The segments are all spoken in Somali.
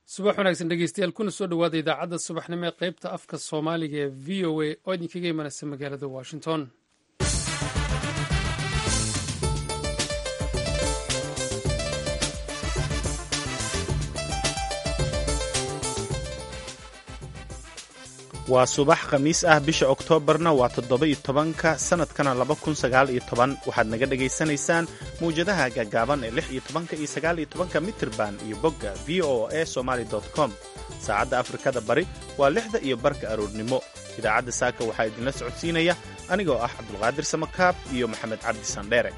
subax wanaagsan dhegeystayaal kuna soo dhowaada idaacadda subaxnimo ee qaybta afka soomaaliga ee v o a oo idinkaga imanaysa magaalada washington waa subax khamiis ah bisha oktoobarna waa toddoba-iyo tobanka sannadkana laba kun sagaal iyo toban waxaad naga dhegaysanaysaan mawjadaha gaagaaban ee lix iyo tobanka iyo sagaal iyo tobanka mitirban iyo bogga v o a somaali com saacadda afrikada bari waa lixda iyo barka aroornimo idaacadda saaka waxaa idinla socodsiinaya anigoo ah cabdulqaadir samakaab iyo maxamed cabdi sandheere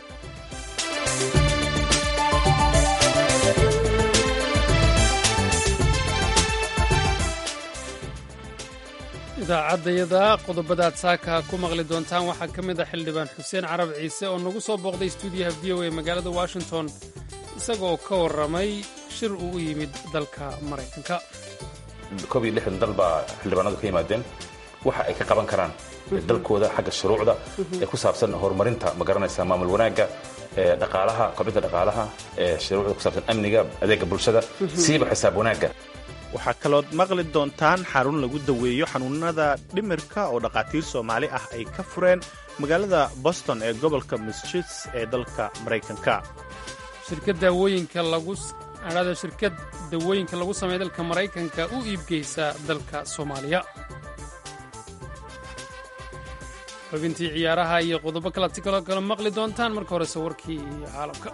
idaacaddayada qodobadaad saaka ku maqli doontaan waxaa ka mid a xildhibaan xuseen carab ciise oo nagu soo booqday stuudiyaha v o a magaalada washington isagoo ka warramay shir uu u yimid dalka maraykanka koob iyo lixdan dal baa xildhibaanadu ka yimaadeen waxa ay ka qaban karaan dalkooda xagga shuruucda ee ku saabsan horumarinta ma garanaysa maamul wanaagga ee dhaqaalaha kobcinta dhaqaalaha ee shuruucda ku saabsan amniga adeega bulshada siiba xisaab wanaagga waxaa kalood maqli doontaan xarun lagu daweeyo xanuunada dhimirka oo dhakhaatiir soomaali ah ay ka fureen magaalada boston ee gobolka massachusetts ee dalka maraykanka shirkad daawooyinka lagu adhada shirkad dawooyinka lagu sameeya dalka maraykanka u iibgeysa dalka soomaaliya xubintii ciyaaraha iyo qodobo kalaad si kaloo kale maqli doontaan marka horese warkii caalamka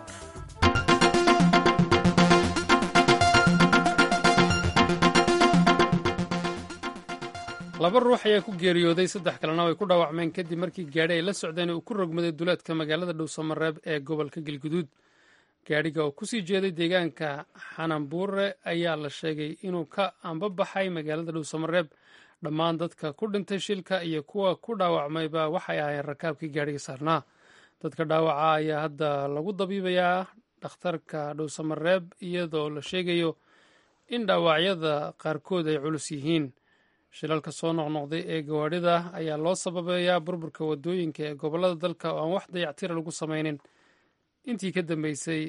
laba ruux ayaa ku geeriyooday saddex kalena way ku dhaawacmeen kadib markii gaadhi ay la socdeen uu ku rogmaday duleedka magaalada dhowsamareeb ee gobolka galguduud gaadhiga oo kusii jeeday deegaanka xananbuure ayaa la sheegay inuu ka ambabaxay magaalada dhowsamareeb dhammaan dadka ku dhintay shilka iyo kuwa ku dhaawacmayba waxay ahaayeen rakaabkii gaadhiga saarnaa dadka dhaawaca ayaa hadda lagu dabiibayaa dhakhtarka dhowsamareeb iyadoo la sheegayo in dhaawacyada qaarkood ay culus yihiin shilalka soo noqnoqday ee gawaadhida ayaa loo sababeeyaa burburka wadooyinka ee gobollada dalka oo aan wax dayactira lagu samaynin intii ka dambeysay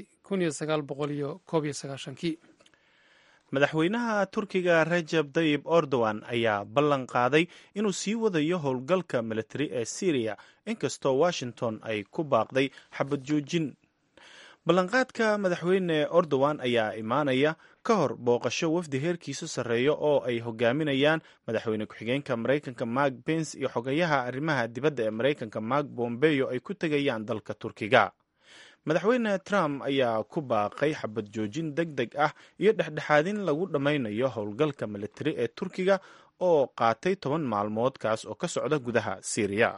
kii madaxweynaha turkiga rajab dayib erdogan ayaa ballan qaaday inuu sii wadayo howlgalka militari ee syriya inkastoo washington ay ku baaqday xabad joojin ballanqaadka madaxweyne erdogan ayaa imaanaya ka hor booqasho wafdi heerkiisu sarreeya oo ay hogaaminayaan madaxweyne ku-xigeenka maraykanka mark bens iyo xogayaha arrimaha dibadda ee maraykanka mark bombeyo ay ku tegayaan dalka turkiga madaxweyne trump ayaa ku baaqay xabad joojin deg deg ah iyo dhexdhexaadin lagu dhammaynayo howlgalka militari ee turkiga oo qaatay toban maalmood kaas oo ka socda gudaha syriya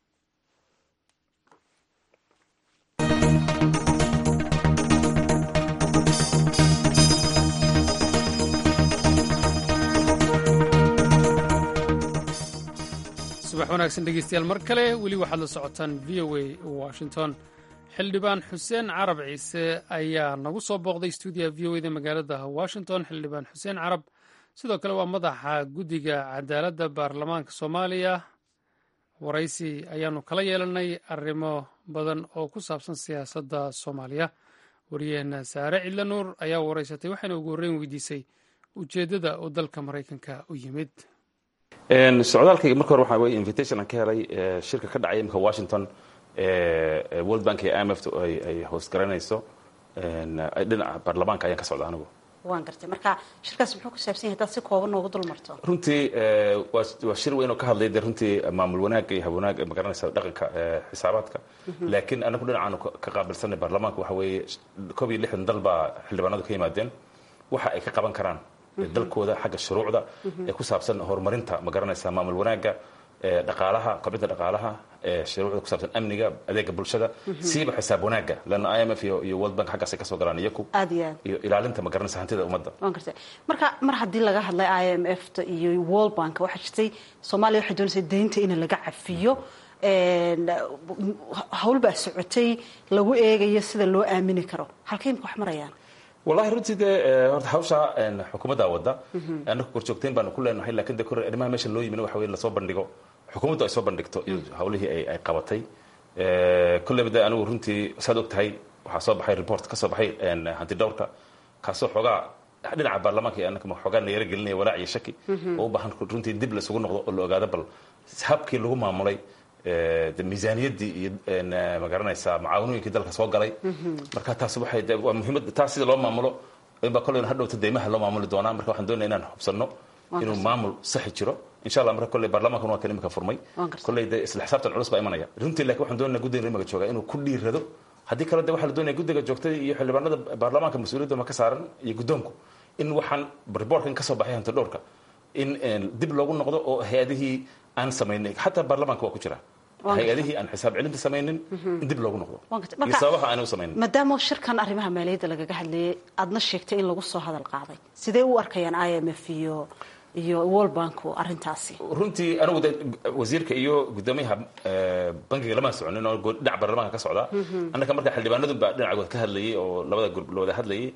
subax wanaagsan dhegeystayaal mar kale weli waxaad la socotaan v o a washington xildhibaan xuseen carab ciise ayaa nagu soo booqday stuudiyaha v o eda magaalada washington xildhibaan xuseen carab sidoo kale waa madaxa guddiga cadaaladda baarlamaanka soomaaliya waraysi ayaanu kala yeelanay arrimo badan oo ku saabsan siyaasadda soomaaliya wariyaheena saare cidla nuur ayaa waraysatay waxayna ugu horreyn weydiisay ujeeddada uu dalka maraykanka u yimid socdaalkayga marka hore waxaa weye invitation aan ka helay shirka ka dhacay imika washington world bank iyo i m f ay hoos garanayso dhinaca baarlamaanka ayaan ka socda anigu waan gartay marka shirkaas muxuu ku saabsan yahay hadaad si kooban noogu dul marto runtii waa shir weyn oo ka hadlay de runtii maamul wanaagga iyo habwanaagga ma garanaysa dhaqanka xisaabaadka laakiin anagu dhinacaanu ka qaabilsanay baarlamaanka waxa weeye koob iyo lixdan dal baa xildhibaanadu ka yimaadeen waxa ay ka qaban karaan dalkooda xagga shuruucda ee ku saabsan horumarinta ma garanaysa maamul wanaagga dhaqaalaha kobcinta dhaqaalaha shuruucda ku saabsan amniga adeega bulshada siiba xisaab wanaagga lana i m f iyo world bank xaggaasay kasoo galaan iyaku aad iyo aad iyo ilaalinta ma garanaysa hantida ummadda waan gartay marka mar haddii laga hadlay i m f ta iyo world bank waxaa jirtay soomaaliya waxay doonaysaa deynta in laga cafiyo hawl baa socotay lagu eegayo sida loo aamini karo halkay imika wax marayaan wallahi runtii dee horta hawsha xukuumaddaa wadda anaku korjoogteyn baanu ku leenahay lakin de kore arrimaha meesha loo yimin waxa wey lasoo bandhigo xukuumaddu ay soo bandhigto iyo hawlihii ay qabatay kolleyba de anigu runtii saad og tahay waxaa soo baxay report ka soo baxay hanti dhowrka kaasoo xoogaa dhinaca baarlamaanka iyo annaka xoogaa nayaro gelinaya walaac iyo shaki oo u baahan runtii dib laisugu noqdo oo la ogaado bal habkii lagu maamulay de miisaaniyaddii iyo magaranaysaa macaawanooyinkii dalka soo galay marka taas waxay waa muhiimad taas sida loo maamulo inbaa kolleyna hadhowta deymaha loo maamuli doonaa marka waxaan doonaya inaan hubsanno inuu maamul saxi jiro insha allah marka kolley baarlamaankan waa kan imika furmay kolley de isla xisaabtan culus baa imanaya runtii laakiin waxaan doonaya guddiga imika jooga inuu ku dhiirado haddii kale de waxaa la doonaya guddiga joogtada iyo xildhibaanada baarlamaanka mas-uuliyadda ma ka saaran iyo guddoonku in waxaan reportkan kasoo baxay hanti dhowrka in dib loogu noqdo oo hay-adihii aan samaynay xataa baarlamaanka waa ku jira hay-adihii aan xisaab celinta samaynin in dib loogu noqdo iyo sababaha aanay u samaynin maadaama shirkan arrimaha maaliyadda lagaga hadlayay aadna sheegtay in lagu soo hadal qaaday sidee u arkayaan i m f iyo iyo world banku arrintaasi runtii anigu de wasiirka iyo guddoomiyaha bankiga lama soconin oo dhinac baarlamaanka ka socda annaka marka xildhibaanadu baa dhinacagood ka hadlayay oo labada gurub la wada hadlayay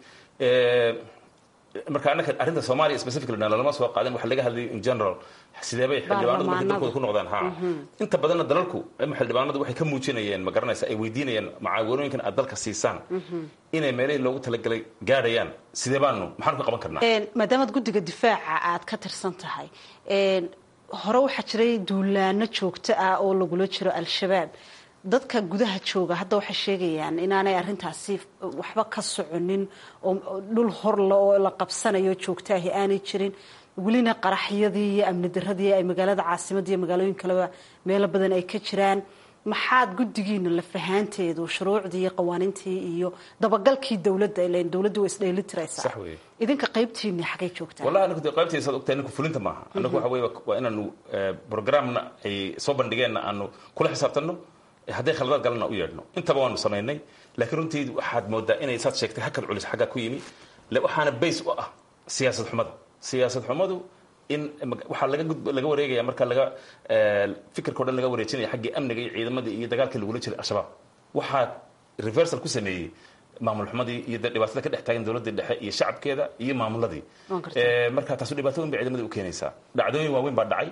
marka annaka arrinta soomaaliya specifically lalama soo qaadin waxa laga hadlayay in general sidee bay xildhibaanadu markay dalkooda ku noqdaan ha inta badanna dalalku ama xildhibaanadu waxay ka muujinayeen ma garanaysa ay weydiinayeen macaawanooyinkan aad dalka siisaan inay meelihii loogu talagalay gaadhayaan sidee baanu maxaanu ka qaban karnaa maadaamaad guddiga difaaca aad ka tirsan tahay hore waxaa jiray duulaano joogto ah oo lagula jiro al-shabaab dadka gudaha jooga hadda waxay sheegayaan inaanay arrintaasi waxba ka soconin oo dhul horle oo la qabsanayo joogtaahi aanay jirin welina qaraxyadii iyo amni daradii ay magaalada caasimadda iyo magaalooyin kaleba meelo badan ay ka jiraan maxaad guddigiina la fahaanteedu shuruucdii iyo qawaaniintii iyo dabagalkii dowladda ilan dowladdu waa isdheeli tiraysaa idinka qaybtiini xagay joogtaa wallahi anigu de qaybtiisa saad ogtahay ninku fulinta maaha anagu waxa weeye waa inaanu programna ay soo bandhigeenna aanu kula xisaabtanno hadday khaladaad galana u yeedhno intaba waanu samaynay laakiin runtii waxaad moodaa inay saad sheegtay hakad culis xaggaa ku yimi waxaana base u ah siyaasad xumada siyaasad xumadu in waxaa laga laga wareegaya marka laga fikirka o dhan laga wareejinaya xaggii amniga iyo ciidamadii iyo dagaalkii lagula jiray al-shabaab waxaa reversal ku sameeyey maamul xumadii iyo dhibaatada ka dhex taagan dowladii dhexe iyo shacabkeeda iyo maamuladii marka taasu dhibaato weyn bay ciidamada u keenaysaa dhacdooyin waaweyn baa dhacay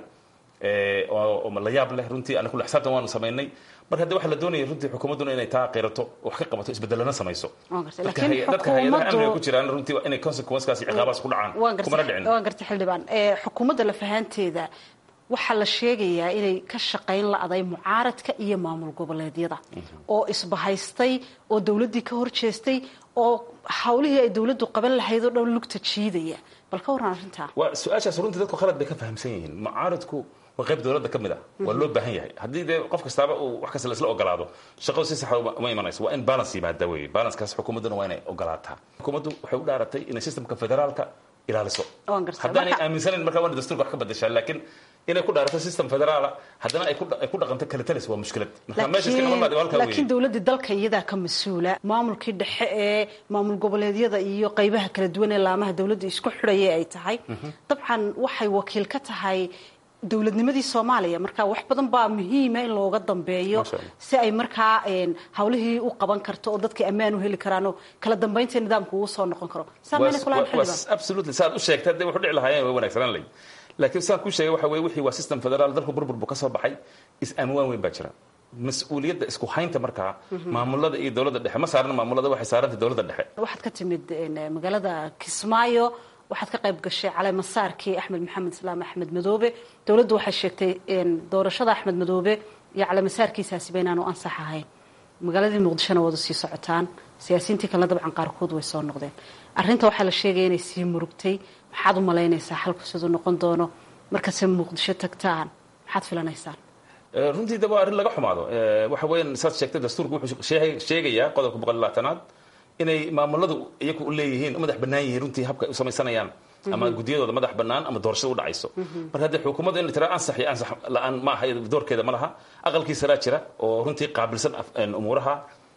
oo la yaab leh runtii ana kula xisaabtan waanu samaynay marka hadda waxaa la doonaya runtii xukuumadduna inay taa qirato wax ka qabato isbedelana samayso dadka hay-adaha amniga ku jiraan runtii inay consequencekaas iyo ciqaabaas ku dhacaan kumana dhicin waan gartay xildhibaan xukuumadda lafahaanteeda waxaa la sheegayaa inay ka shaqayn la-day mucaaradka iyo maamul goboleedyada oo isbahaystay oo dowladdii ka horjeestay oo hawlihii ay dowladdu qaban lahayd oo dhan lugta jiidaya bal ka warran arrintaa waa su-aashaas runtii dadku khalad bay ka fahamsan yihiin mucaaradku waa qayb dowladda ka mid ah waa loo baahan yahay haddii dee qof kastaaba uu wax kasta laisla ogolaado shaqadu si saxa uma imanayso waa in balance yimaada weeye balancekaas xukuumadduna waa inay ogolaataa xukuumaddu waxay u dhaaratay inay systemka federaalka ilaaliso haddaanay aaminsanayn markaa waana dastuurka wax ka badashaa laakiin inay ku dhaarato system federaala haddana ay ku dhaqanto kale talis waa mushkilad marka meesha iska noqon lahaa halkaa laakiin dowladdii dalka iyadaa ka mas-uula maamulkii dhexe ee maamul goboleedyada iyo qaybaha kala duwan ee laamaha dowladda isku xidhaya ay tahay dabcan waxay wakiil ka tahay dowladnimadii soomaaliya marka wax badan baa muhiima in looga dambeeyo si ay markaa hawlihii u qaban karto oo dadkii ammaan u heli karaan oo kala dambaynta nidaamku uu soo noqon karo absolutely saad u sheegtay hadday wax u dhici lahaayeen way wanaagsanaan lahayd laakiin saan ku sheegay waxa weye wixii waa system federaal dalku burbur buu ka soo baxay is-amwaan weyn baa jira mas-uuliyadda isku haynta markaa maamulada iyo dowladda dhexe ma saaran maamulada waxay saarantay dowladda dhexe waxaad ka timid magaalada kismaayo waxaad ka qayb gashay caleemasaarkii axmed maxamed islaam axmed madoobe dowladdu waxay sheegtay doorashada axmed madoobe iyo caleemasaarkiisaasiba inaanu ansax ahayn magaaladii muqdishona wada sii socotaan siyaasiyiintii kalena dabcan qaarkood way soo noqdeen arrinta waxaa la sheegaya inay sii murugtay maxaad u malaynaysaa xalku siduu noqon doono markase muqdisho tagtaan maxaad filanaysaan runtii de waa arrin laga xumaado waxa weyan saad sheegtay dastuurku wuxuu sheegayaa qodobka boqol iyo labaatanaad inay maamuladu iyagu u leeyihiin u madax bannaan yihiin runtii habka ay u samaysanayaan ama guddiyadooda madax bannaan ama doorashada u dhacayso marka haddii xukuumadda in la tira ansax iyo ansax la-aan ma aha doorkeeda ma laha aqalkii saraa jira oo runtii qaabilsan umuuraha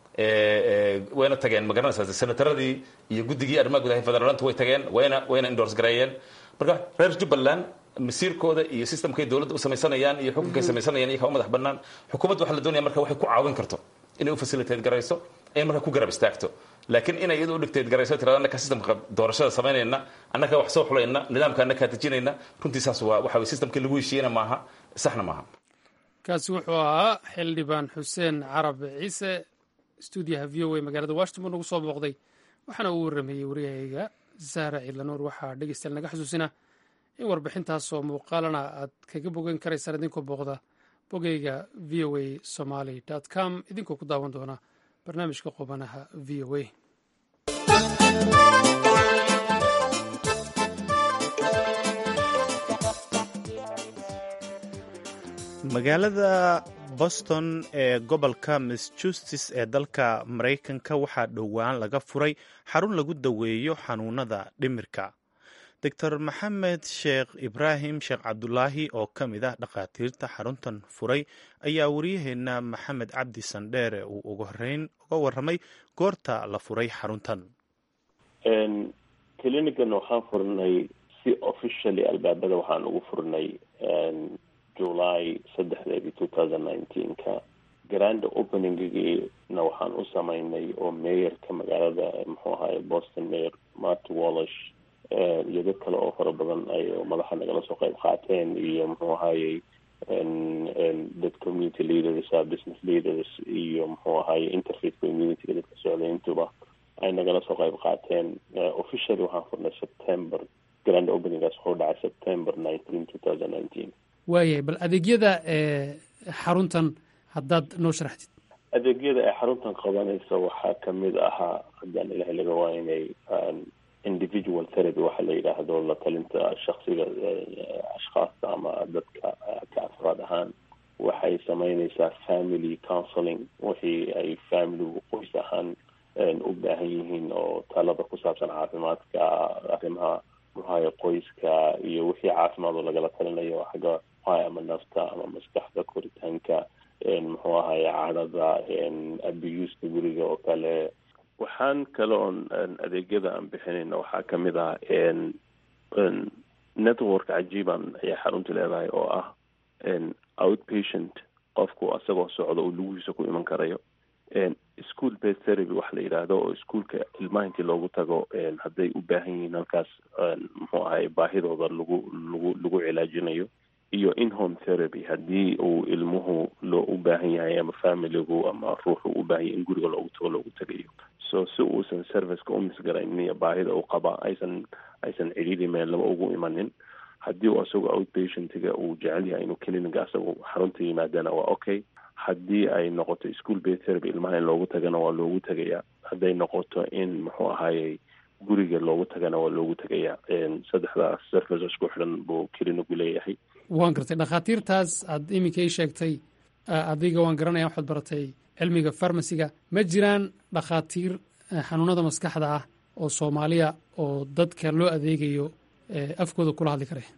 wayna tageen ma garanaysaa senataradii iyo guddigii arrimaha gudaha federaalanta way tageen wayna wayna endorse gareeyeen marka reer jubbaland masiirkooda iyo systemkay dowladda u samaysanayaan iyo xukunkay samaysanayaan iyakaa u madax bannaan xukuumadda waxaa la doonaya marka waxay ku caawin karto inay u facilitate garayso ay markaa ku garab istaagto laakiin inay iyadu u dhigteed garayso tirada annaka systemka doorashada samaynayna annaka wax soo xulayna nidaamka annaka dejinayna runtii saas waa waxa weye systemkii lagu heshiiyena maaha saxna maaha kaasi wuxuu ahaa xildhibaan xuseen carab ciise stuudiyaha v o a magaalada washington buu nagu soo booqday waxaana uu warrameeyey waryahayga saara ciidlanuur waxaa dhegeystayaal naga xusuusina in warbixintaasoo muuqaalana aad kaga bogan karaysaan idinkoo booqda bogeyga v o a somaly com idinkoo ku daawan doona barnaamijka qubanaha v o a magaalada boston ee gobolka massachusetts ee dalka maraykanka waxaa dhowaan laga furay xarun lagu daweeyo xanuunada dhimirka doctor maxamed sheekh ibraahim sheekh cabdulaahi oo ka mid ah dhakhaatiirta xaruntan furay ayaa waryaheena maxamed cabdi sandheere uu ugu horeyn uga waramay goorta la furay xaruntan clinigan waxaan furnay si officially albaabada waxaan ugu furnay july saddexdeedii two thousand nineteenka grand openinggiina waxaan u sameynay oo mayorka magaalada muxuu ahaye boston mayor marty wallish iyo dad kale oo fara badan ay madaxa nagala soo qayb qaateen iyo muxuu ahayey dad community leaders business leaders iyo muxuu ahaye interfaith communityga dadka socdayntuba ay nagala soo qayb qaateen officially waxaan furnay september grand openinggaas wuxuu dhacay september nineteen two thousand nineteen waayahay bal adeegyada xaruntan haddaad noo sharaxdid adeegyada ay xaruntan qabanaysa waxaa kamid ahaa haddaan ilahay laga waaynay individual therapy waxa la yidhaahdo la talinta shaksiga ashkhaasta ama dadka ka afraad ahaan waxay sameynaysaa family counseling wixii ay familigu qoys ahaan u baahan yihiin oo talada ku saabsan caafimaadka arrimaha muxuahaye qoyska iyo wixii caafimaad oo lagala talinayo xagga muxuahay ama nafta ama maskaxda koritaanka muxuu ahaye cadhada abuuska guriga oo kale waxaan kale oon adeegyada aan bixinayna waxaa kamid ah network cajiiban ayay xaruntu leedahay oo ah outpatient qofku asagoo socda uu lugihiisa ku iman karayo school based therapy waxa la yidhaahdo oo iskuolka ilmaha intii loogu tago hadday u baahan yihiin halkaas muxuu ahay baahidooda lagu lagu lagu cilaajinayo iyo inhome therapy haddii uu ilmuhu loo u baahan yahay ama familigu ama ruuxu u baahan yahay in guriga loogu tago loogu tagayo so si uusan serviceka u misgaraynin iyo baahida uu qaba aysan aysan cidhiiri meellaba ugu imanin haddii uu asagoo outpatientiga uu jecel yahay inuu cliniga asagu xarunta yimaadana waa okay haddii ay noqoto school based therapy ilmaha in loogu tagana waa loogu tagayaa hadday noqoto in muxuu ahayey guriga loogu tagana waa loogu tagayaa saddexdaas service isku xidhan buu clinigu leeyahay waan gartay dhakhaatiirtaas aad iminka ii sheegtay adiga waan garanaya waxaad baratay cilmiga farmasiga ma jiraan dhakhaatiir xanuunada maskaxda ah oo soomaaliya oo dadka loo adeegayo afkooda kula hadli kare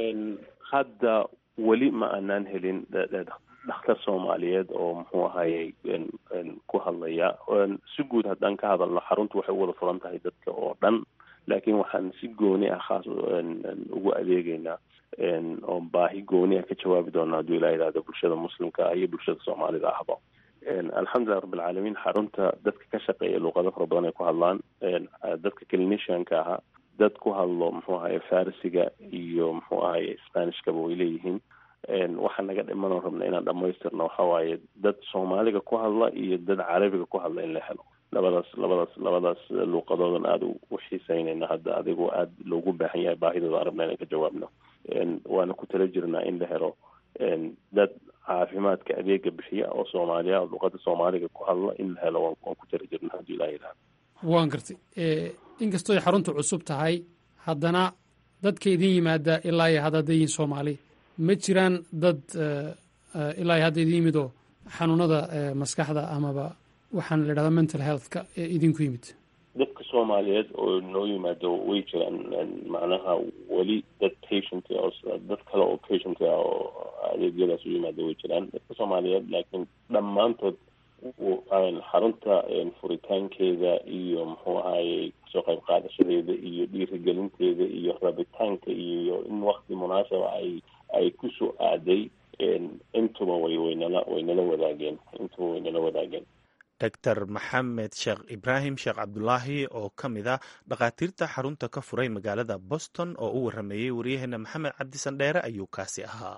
hadda weli ma aanaan helin dhakhtar soomaaliyeed oo muxuu ahayey ku hadlaya si guud haddaan ka hadalno xaruntu waxay u wada furan tahay dadka oo dhan laakiin waxaan si gooni ah khaas ugu adeegeynaa oo baahi gooni ah ka jawaabi doona hadduu ilaa yidhahdo bulshada muslimka ah iyo bulshada soomaalida ahba alxamdulilah rabbilcaalamiin xarunta dadka ka shaqeeya luuqado fara badan ay ku hadlaan dadka clinicianka ahaa dad ku hadlo muxuu ahaye farisiga iyo muxuu ahaye spanishkaba way leeyihiin waxaa naga dhimanoo rabna inaan dhamaystirno waxa waaye dad soomaaliga ku hadla iyo dad carabiga ku hadla in la helo labadaas labadaas labadaas luuqadoodan aada u xiiseynayna hadda adigoo aada loogu baahan yahay baahidooda aan rabna inaan ka jawaabno waana ku tala jirnaa in la helo dad caafimaadka adeega bixiya oo soomaaliya luuqada soomaaliga ku hadla in la helo waan ku tala jirnaa haddii ilaa yidhahdo waan gartay inkastoo ay xaruntu cusub tahay haddana dadka idin yimaada ilaa iyo hadda hadday yihiin soomaali ma jiraan dad ilaa iyo hadda idin yimid oo xanuunada maskaxda amaba waxaan la idhahdaa mental healthka ee idinku yimid dadka soomaaliyeed oo noo yimaado way jiraan macnaha weli dad patient dad kale oo patient ah oo adeegyadaas u yimaado way jiraan dadka soomaaliyeed laakiin dhammaantood xarunta furitaankeeda iyo muxuu ahayey kasoo qayb qaadashadeeda iyo dhiirigelinteeda iyo rabitaanka iyo in wakti munaasaba ay ay kusoo aaday intuba way waynala waynala wadaageen intuba waynala wadaageen doctor maxamed sheekh ibraahim sheekh cabdulaahi oo ka mid ah dhakhaatiirta xarunta ka furay magaalada boston oo u warameeyey waryaheena maxamed cabdisandheere ayuu kaasi ahaa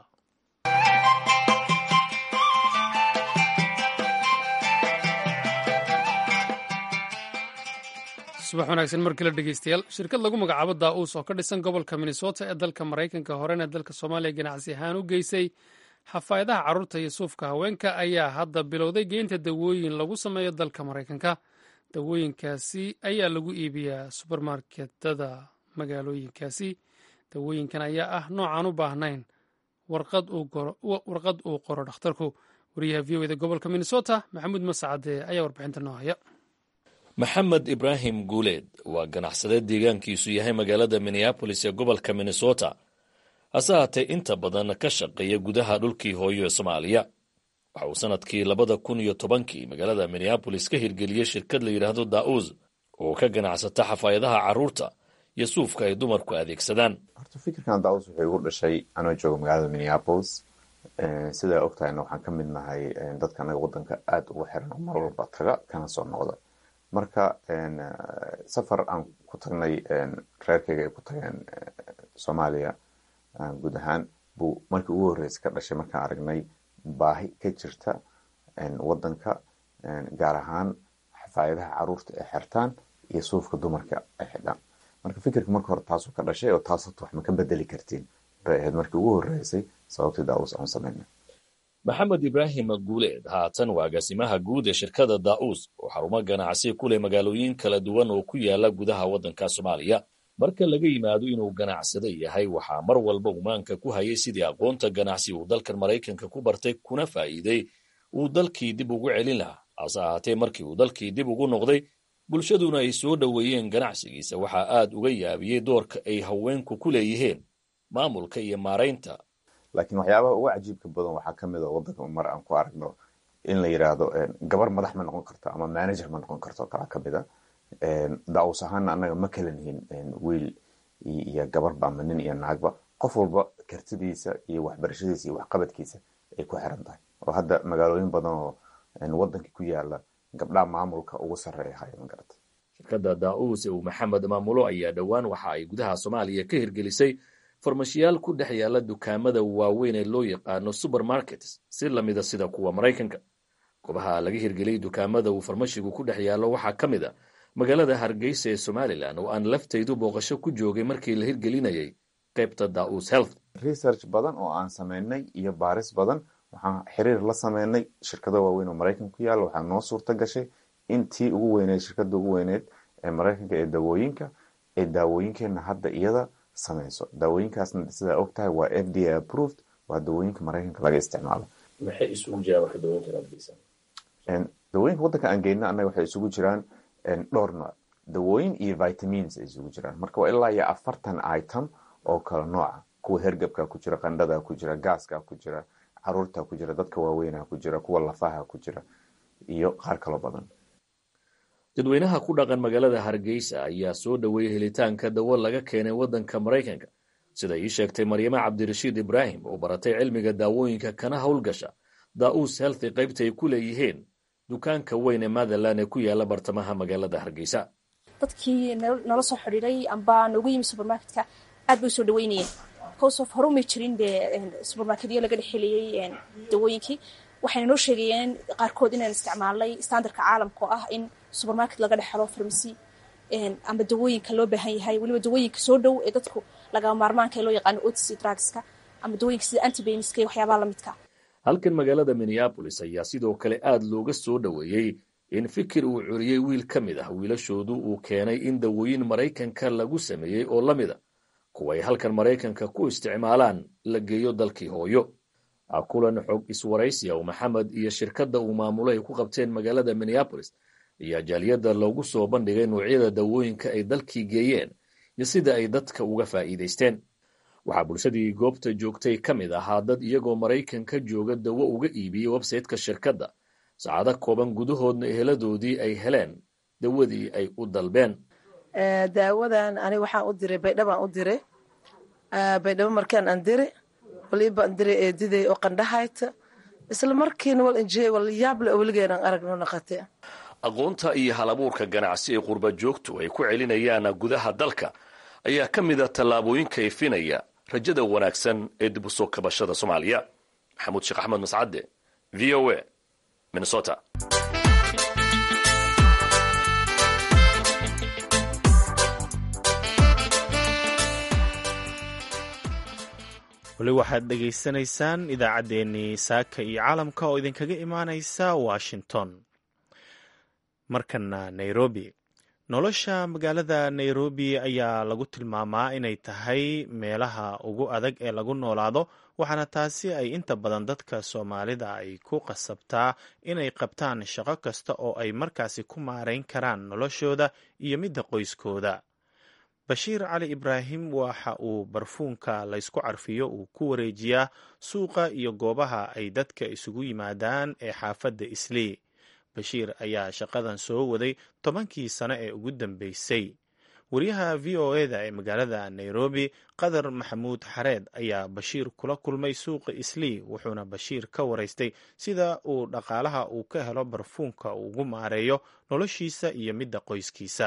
subax wanaagsan mar kale dhegeystayaal shirkad lagu magacaabo daa-uus oo ka dhisan gobolka minnesota ee dalka maraykanka horena dalka soomaaliya ganacsi ahaan u geysay xafaayadaha carruurta iyo suufka haweenka ayaa hadda bilowday geynta dawooyin lagu sameeyo dalka maraykanka dawooyinkaasi ayaa lagu iibiyaa subermarketada magaalooyinkaasi dawooyinkan ayaa ah noocaan u baahnayn warqad uu qoro dhakhtarku wariyaha v o eda gobolka minnesota maxamuud mascade ayaa warbixinta noo haya maxamed ibraahim guuleed waa ganacsade deegaankiisu yahay magaalada minneabolis ee gobolka minnesota hase haatee inta badan ka shaqeeya gudaha dhulkii hooyo ee soomaaliya waxa uu sanadkii labada kun iyo tobankii magaalada minneabolis ka hirgeliyey shirkad la yidhaahdo daa-uus oo ka ganacsata xafaayadaha carruurta iyo suufka ay dumarku adeegsadaan horta fikirkan daa-uus wuxuu igu dhashay anoo jooga magaalada minneabolis sidaa ogtahayna waxaan ka mid nahay dadka anaga wadanka aada ugu xiran oo mar walba taga kana soo noqda marka safar aan ku tagnay reerkayga ay ku tageen soomaaliya guud ahaan buu markii ugu horreysay ka dhashay markaan aragnay baahi ka jirta wadanka gaar ahaan xafaayadaha caruurta ay xirtaan iyo suufka dumarka ay xidhaan marka fikirka marka hore taasuu ka dhashay oo taas horta wax ma ka bedeli kartiin bay ahayd markii ugu horreysay sababtii daa-uus aan sameynay maxamed ibraahim guuleed haatan waa agaasimaha guud ee shirkada daa-uus oo xarumo ganacsi ku leh magaalooyin kala duwan oo ku yaala gudaha waddanka soomaaliya marka laga yimaado inuu ganacsado yahay waxaa mar walba umaanka ku hayay sidii aqoonta ganacsi uu dalkan maraykanka ku bartay kuna faa'iiday uu dalkii dib ugu celin lahaa hase ahaatee markii uu dalkii dib ugu noqday bulshaduna ay soo dhoweeyeen ganacsigiisa waxaa aad uga yaabiyey doorka ay haweenku ku leeyihiin maamulka iyo maaraynta laakiin waxyaabaha ugu cajiibka badan waxaa ka mid a waddanka mar aan ku aragno in la yidhaahdo gabar madax ma noqon karto ama manager ma noqon karto kalaa ka mid a daa-uus ahaana annaga ma kala nihin wiil iyo gabarba ama nin iyo naagba qof walba kartidiisa iyo waxbarashadiisa iyo waxqabadkiisa ay ku xiran tahay oo hadda magaalooyin badan oo waddanka ku yaala gabdhaha maamulka ugu sarreeya haya ma garata shirkadda daa-uus ee uu maxamed maamulo ayaa dhowaan waxa ay gudaha soomaaliya ka hirgelisay farmashiyaal ku dhex yaala dukaamada waaweyn ee loo yaqaano supermarkets si lamida sida kuwa maraykanka goobaha laga hirgeliyey dukaamada uu farmashigu ku dhex yaallo waxaa ka mid a magaalada hargeysa ee somalilan oo aan laftaydu booqasho ku joogay markii la hirgelinayay qaybta daa-uus health research badan oo aan sameynay iyo baaris badan waxaan xiriir la sameynay shirkado waaweyn oo maraykanka ku yaalla waxaa noo suurta gashay in tii ugu weyneed shirkada ugu weyneed ee maraykanka ee daawooyinka ee daawooyinkeena hadda iyada sameyso daawooyinkaasna sidaa og tahay waa f d a approved waa daawooyinka maraykanka laga isticmaalo maxay isugu jiraan marka daawooyinka aad geysan daawooyinka waddanka aan geyno annaga waxay isugu jiraan dhowr nooc dawooyin iyo vitamins ay isugu jiraan marka waa ilaa iyo afartan item oo kala nooca kuwa hergebka ku jira qandhada ku jira gaaska ku jira caruurta ku jira dadka waaweynaha ku jira kuwa lafaha ku jira iyo qaar kaloo badan dadweynaha ku dhaqan magaalada hargeysa ayaa soo dhoweeyey helitaanka dawo laga keenay waddanka maraykanka sida ii sheegtay maryamo cabdirashiid ibraahim oo baratay cilmiga daawooyinka kana howlgasha daa-uus healthy qaybta ay ku leeyihiin dukaanka weyn ee matherland ee ku yaala bartamaha magaalada hargeysa dadkii nala soo xidhiiray amba noogu yimi supermarketka aad bay usoo dhaweynayeen because of hore umay jirin dee supermarketyo laga dhexeliyey dawooyinkii waxayna noo sheegayeen qaarkood inaan isticmaalnay standardka caalamka oo ah in supermarket laga dhexelo farmasi amba dawooyinka loo baahan yahay weliba dawooyinka soo dhow ee dadku laga maarmaanka ee loo yaqaano otc drugska ama dawooyinka sida antibeniska iyo waxyaabaha lamidka halkan magaalada minneabolis ayaa sidoo kale aad looga soo dhoweeyey in fikir uu curiyey wiil ka mid ah wiilashoodu uu keenay in dawooyin maraykanka lagu sameeyey oo la mida kuwa ay halkan maraykanka ku isticmaalaan la geeyo dalkii hooyo kulan xog iswaraysiya oo maxamed iyo shirkadda uu maamulo ay ku qabteen magaalada minneabolis ayaa jaaliyadda loogu soo bandhigay noocyada dawooyinka ay dalkii geeyeen iyo sida ay dadka uga faa'iidaysteen waxaa bulshadii goobta joogtay ka mid ahaa dad iyagoo maraykanka jooga dawo uga iibiyey websayteka shirkadda saacado kooban gudahoodna eheladoodii ay heleen dawadii ay u dalbeen daawadan ani waxaan u diray baydhabaan u diray baydhabo markaan aan dire waliibaan diray eediday oo qandhahayta isla markiina wal injey wal yaable oo weligeenaan aragno naqate aqoonta iyo halabuurka ganacsi ee qurba joogtu ay ku celinayaan gudaha dalka ayaa ka mid a tallaabooyinka ifinaya rajada wanaagsan ee dib u soo kabashada soomaaliya maxamuud sheekh axmed mascadde v o a minnesota weli waxaad dhegaysanaysaan idaacaddeenii saaka iyo caalamka oo idinkaga imaanaysa washington markana nairobi nolosha magaalada nairobi ayaa lagu tilmaamaa inay tahay meelaha ugu adag ee lagu noolaado waxaana taasi ay inta badan dadka soomaalida ay ku qasabtaa inay qabtaan shaqo kasta oo ay markaasi ku maarayn karaan noloshooda iyo midda qoyskooda bashiir cali ibraahim waxa uu barfuunka laysku carfiyo uu ku wareejiyaa suuqa iyo goobaha ay dadka isugu yimaadaan ee xaafadda islii bashiir ayaa shaqadan soo waday tobankii sano ee ugu dambeysay wariyaha v o eda ee magaalada nairobi qadar maxamuud xareed ayaa bashiir kula kulmay suuqa islii wuxuuna bashiir ka waraystay sida uu dhaqaalaha uu ka helo barfuunka uu ugu maareeyo noloshiisa iyo midda qoyskiisa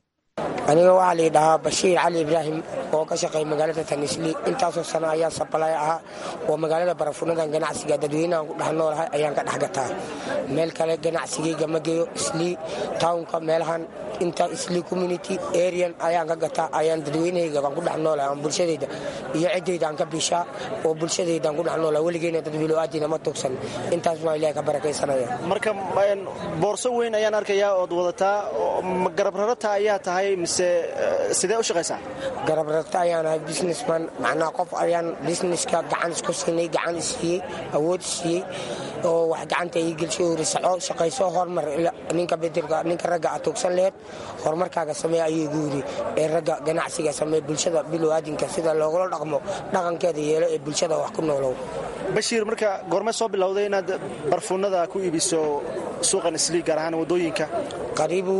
aniga waxaa la dhahaa bashiir cali ibraahim oo ka shaqeeya magaalada tanisli intaasoo sano ayaa sabalay ahaa oo magaalada barafunadan ganacsiga dadweynahan ku dhex noolahay ayaan ka dhex gataa meel kale ganacsigayga ma geeyo islii townka meelahan inta islii community arian ayaan ka gataa ayaan dadweynahayga aan ku dhex noolahay aan bulshadayda iyo ciddayda aan ka bishaa oo bulshadayda aan ku dhex noolahay weligeyna dad bilowaaddina ma tugsan intaas waa ilahay ka barakaysanaya marka boorso weyn ayaan arkayaa ood wadataa garabrarata ayaa tahay mise sidee u shaqaysaa garabrarta ayaan ahay businessman macnaa qof ayaan businesska gacan isku siinay gacan isiiyey awood isiiyey oo wax gacanta ii gelshay uri saco shaqayso hormar ninka bedelka ninka ragga aad tugsan lehed horumarkaaga samee ayuu igu yidhi ee ragga ganacsiga samee bulshada bilowaadinka sida loogula dhaqmo dhaqankeeda yeelo ee bulshada wax ku noolow bashiir marka goormee soo bilowday inaad barfuunada ku iibiso suuqan islii gaar ahaan waddooyinka qariibu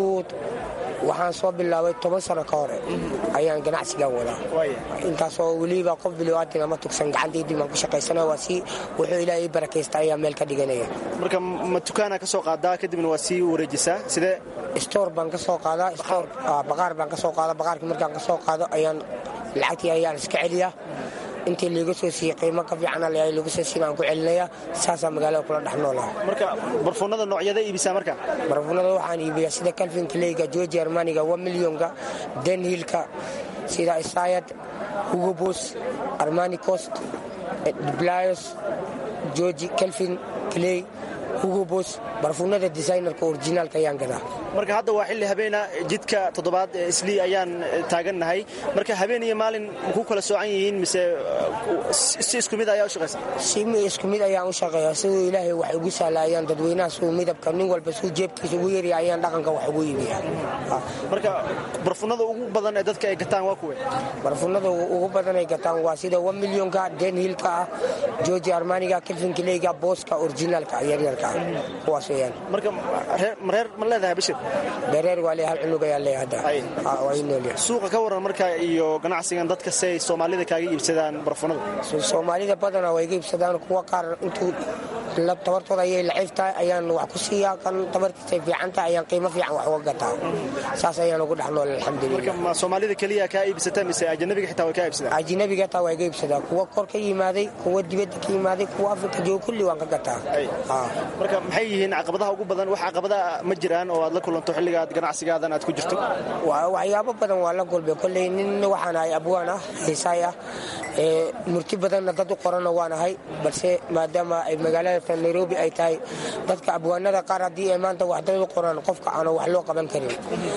waxaan soo bilaabay toban sano ka hore ayaan ganacsigan wadaa intaasoo weliba qof bilowaaddina ma tugsan gacantaydii baan ku shaqaysana waa si wuxuu ilaahay barakaysta ayaa meel ka dhiganaya marka ma dukaana ka soo qaadaa kadibna waa sii wareejisaa sidee stoor baan ka soo qaadaa stoor baqaar baan ka soo qaada baqaarkii markaan ka soo qaado ayaan lacagtii ayaan iska celiyaa intii liiga soo siiyey qiimo ka fiican lagu soo siin aan ku celinaya saasaa magaalada kula dhex noolaha marka barfuunada noocyada iibisaa marka barfuunada waxaan iibiyaa sida calvin kleyga georgi armaniga one millionka denhilka sida isayad hugobos armani cost dblayos georgi calvin clay hugobos barfuunada designerka orijinaalka ayaan gadaa marka hadda waa xilli habeena jidka toddobaad ee islii ayaan taagannahay marka habeen iyo maalin ku kala soocan yihiin mise si isku mid ayaa u shaqaysa si isku mid ayaan u shaqeeya siduu ilaahay wax ugu sahlayaan dadweynaha suu midabka nin walba suu jeebkiisa ugu yarya ayaan dhaqanka wax ugu iibiya marka barfunada ugu badan ee dadka ay gataan waa kuwe barfunada ugu badan ay gataan waa sida one millionka denhilka ah georgi armaniga kelvin kileyga booska orijinaalka yaryarka ah kuwaas weeyaan marka reer ma leedahay bashir dareer waa leeyahay hal cunug ayaa leeyahay hadda waa ii noolyahay suuqa ka waran marka iyo ganacsigan dadka si ay soomaalida kaaga iibsadaan barfunada soomaalida badanaa waa iga iibsadaan kuwa qaar intuu tabartooda ayay laciif tahay ayaan wax ku siiyaa kan tabartiisay fiican tahay ayaan qiimo fiican wax uga gataa saas ayaan ugu dhex nool alxamdulilah marka ma soomaalida keliya kaa iibsata mise ajanabiga xitaa way kaa iibsadaan ajanabiga taa waa iga iibsadaa kuwa kor ka yimaaday kuwa dibadda ka yimaaday kuwa afrika jooga kulli waan ka gataa marka maxay yihiin caqabadaha ugu badan wax caqabada ma jiraan oo aad la kulanto xilliga aad ganacsigaadan aad ku jirto waxyaabo badan waa la gulbay kolley nin waxaan ahay abwaan ah xiisaay ah murti badanna dad u qorana waan ahay balse maadaama ay magaalada nairobi ay tahay dadka abwaanada qaar haddii ay maanta wax dad u qoraan qofka aana wax loo qaban karin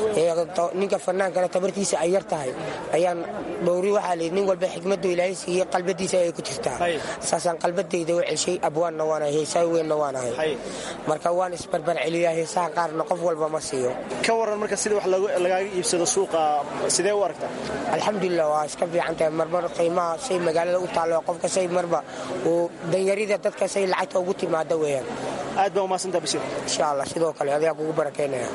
ninka fanaankana tabartiisa ay yar tahay ayaan dhowri waxaa lii nin walba xikmadu ilaahay siiyey qalbadiisa ay ku jirtaa saasaan qalbadayda u celshay abwaanna waanahay heesaay weynna waanahay marka waan isbarbar celiyaa heesaha qaarna qof walba ma siiyo ka waran marka sida wax lagaaga iibsado suuqa sidee u aragtaa alxamdulilah waa iska fiican tahay marmar qiimaha say magaalada u taallo qofka say marba uu danyarida dadka say lacagta ugu timaada weeyaan aad baa umaadsanta bashir insha allah sidoo kale adaa kugu barakeynaya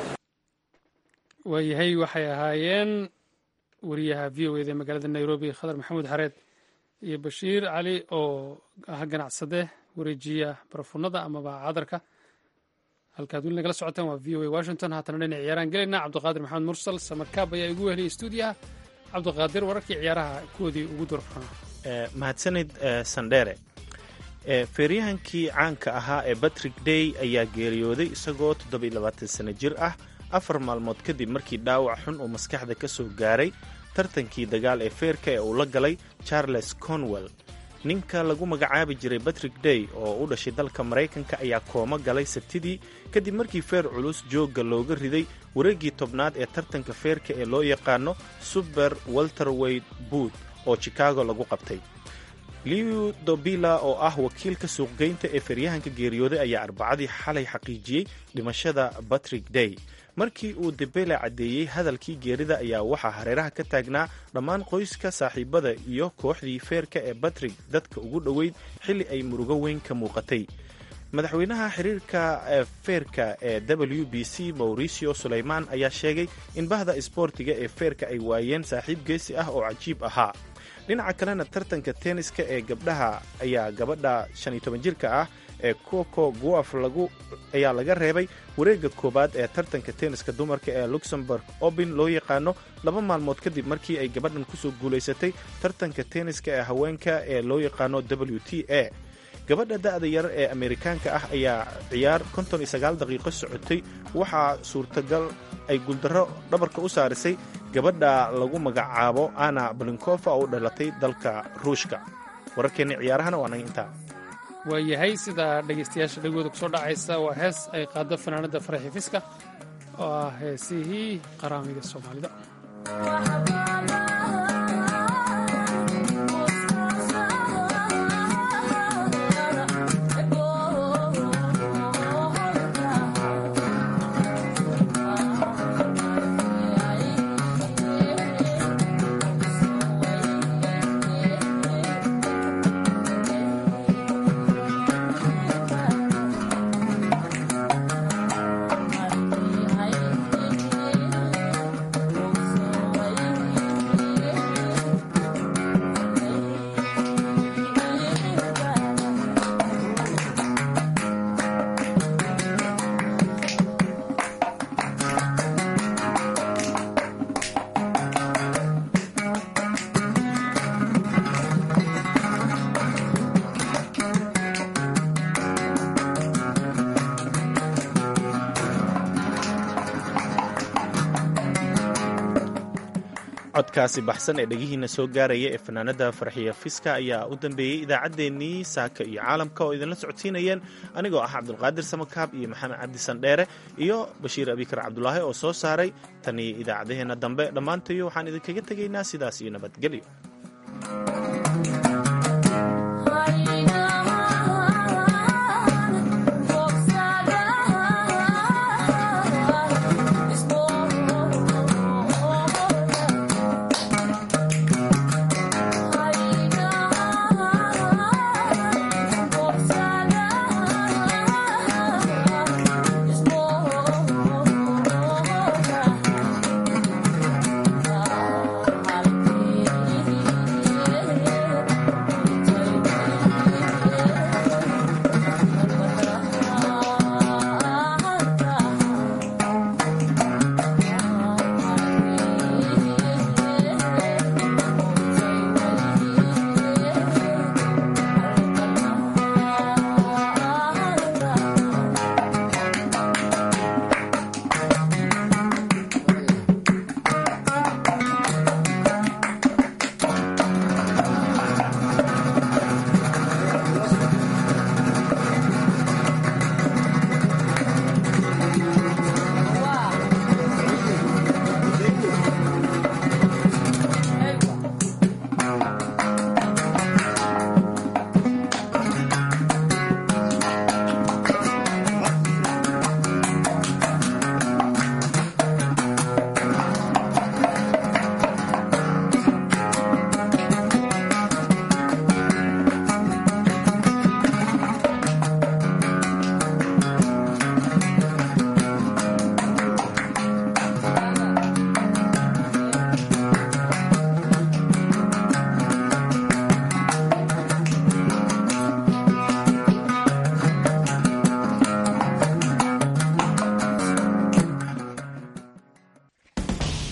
waayahay waxay ahaayeen wariyaha v o eda ee magaalada nairobi khadar maxamuud xareed iyo bashiir cali oo ah ganacsade wareejiya barafunada amaba cadarka halkaad weli nagala socotaan waa v o a washington haatana dhinac ciyaaraan gelayna cabdiqaadir maxamed mursal samarkaab ayaa igu weheliyay stuudiyaha cabdiqaadir wararkii ciyaaraha koodii ugu durfana mahadsanid sandheere feeryahankii caanka ahaa ee batrick day ayaa geeriyooday isagoo toddobayilabaatan sano jir ah afar maalmood kadib markii dhaawac xun uu maskaxda ka soo gaaray tartankii dagaal ee feerka ee uu la galay charles conwell ninka lagu magacaabi jiray batrick day oo u dhashay dalka maraykanka ayaa koomo galay sabtidii kadib markii feer culus joogga looga riday wareeggii tobnaad ee tartanka feerka ee loo yaqaano suber welterwade bood oo chicago lagu qabtay liu dobila oo ah wakiilka suuqgeynta ee feeryahanka geeriyooday ayaa arbacadii xalay xaqiijiyey dhimashada batrick day markii uu debele caddeeyey hadalkii geerida ayaa waxaa hareeraha ka taagnaa dhammaan qoyska saaxiibada iyo kooxdii feerka ee batrick dadka ugu dhoweyd xilli ay murugo weyn ka muuqatay madaxweynaha xiriirka feerka ee w b c mauricio sulayman ayaa sheegay in bahda isboortiga ee feerka ay waayeen saaxiib geesi ah oo cajiib ahaa dhinaca kalena tartanka tenniska ee gabdhaha ayaa gabadha shan iyo toban jirka ah ee coco guaf lagu ayaa laga reebay wareegga koowaad ee tartanka tenniska dumarka ee luxemburg open loo yaqaano laba maalmood kadib markii ay gabadhan kusoo guulaysatay tartanka tenniska ee haweenka ee loo yaqaano w t a gabadha da'da yar ee ameerikaanka ah ayaa ciyaar konton iyo sagaal daqiiqo socotay waxaa suurtagal ay guuldarro dhabarka u saarisay gabadha lagu magacaabo ana balinkofa oo u dhalatay dalka ruushka wararkeenna ciyaarahana waa naga intaa waayahay sida dhegaystayaasha dhegooda kusoo dhacaysa waa hees ay qaado fanaanadda faraxi fiska oo ah heesihii qaraamiga soomaalida codkaasi baxsan ee dhegihiina soo gaaraya ee fanaanada farxiya fiska ayaa u dambeeyey idaacaddeenii saaka iyo caalamka oo idinla socodsiinayeen anigoo ah cabdulqaadir samakaab iyo maxamed cabdi sandheere iyo bashiir abikar cabdulaahi oo soo saaray tanii idaacadaheenna dambe dhammaantayo waxaan idinkaga tegaynaa sidaas iyo nabadgelyo